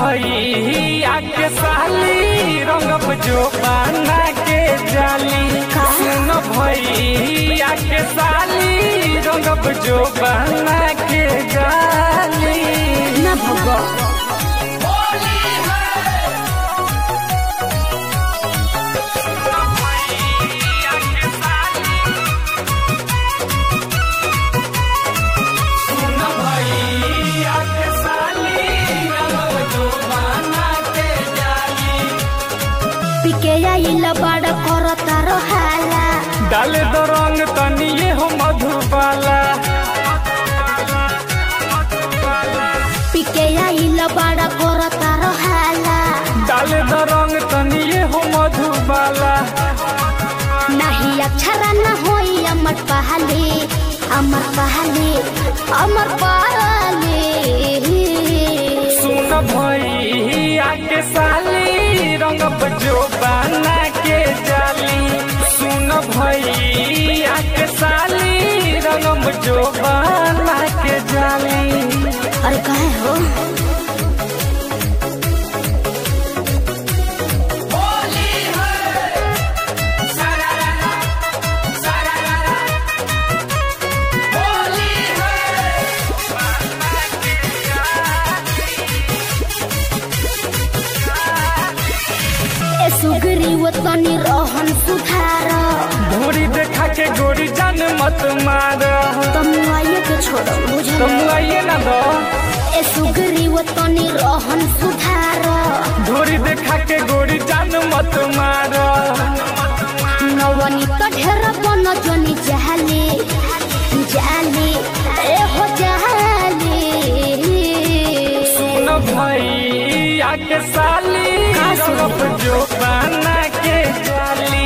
भैया के साली रंगब जो पाना के जाली सुन भैया के साली रंगब जो पाना के जाली ना भगो सुन भैया के साली रंगब जो पाना के जाली पिके आइल बड़ करता रहाला डाले दो रंग तनिए हो मधुबाला पिके आइल बड़ करता रहाला डाले दो रंग तनिए हो मधुबाला नहीं अक्षर न होई अमर पहले अमर पहले अमर पहले सुन भैया के साली रंगब जो बाना के जाली सुन भैया के साली रंगब जो बाना के जाली अरे कहे हो ए सुगरी वो तनी रहन सुधार धोरी देखा के गोरी जान मत मार तुम आइए के छोड़ो बुझल तुम आइए ना दो ए सुगरी वो तनी रहन सुधार धोरी देखा के गोरी जान मत मार नवनी तो ढेर बन जनी जाले जाले ए हो जाले सुन भैया के साली का सुन? रंगब जो बाना के जाली